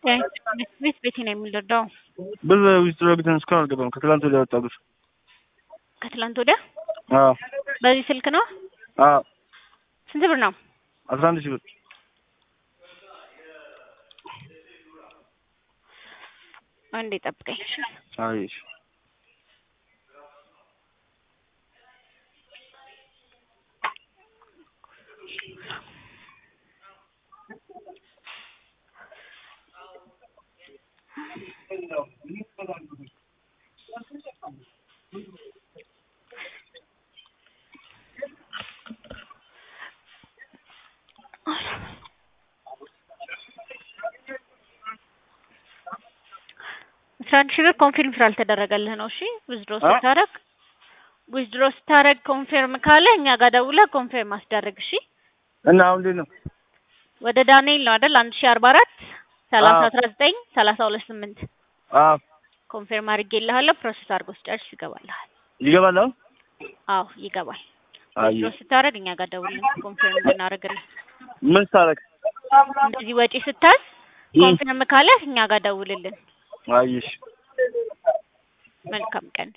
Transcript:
ቤት ቤቴ ነው የሚረዳው። ብር ዊዝድሮ አድርገን እስካሁን አልገባም። ከትላንት ወዲያ ወጣ ብር። ከትላንት ወዲያ አዎ በዚህ ስልክ ነው። አዎ ስንት ብር ነው? አስራ አንድ ሺህ ብር። አንዴ ጠብቀኝ። አይ እሺ። አስራ አንድ ሺህ ብር ኮንፊርም ስላልተደረገልህ ነው። እሺ ዊዝድሮ ስታረግ ዊዝድሮ ስታረግ ኮንፊርም ካለ እኛ ጋር ደውለህ ኮንፊርም አስደርግ። እሺ እና አሁን እንዴት ነው? ወደ ዳንኤል ነው አይደል? አንድ ሺህ አርባ አራት ሰላሳ አስራ ዘጠኝ ሰላሳ ሁለት ስምንት አዎ ኮንፊርም አድርጌልሃለሁ። ፕሮሰስ አድርጎ ስጨርስ ይገባልሃል። ይገባል አሁን? አዎ ይገባል። አይ ዊዝድሮ ስታረግ እኛ ጋር ደውልን ኮንፊርም እንድናደርግልህ። ምን ስታረግ? እንደዚህ ወጪ ስታዝ ኮንፊርም ካለ እኛ ጋር ደውልልን። አይ እሺ። መልካም ቀን።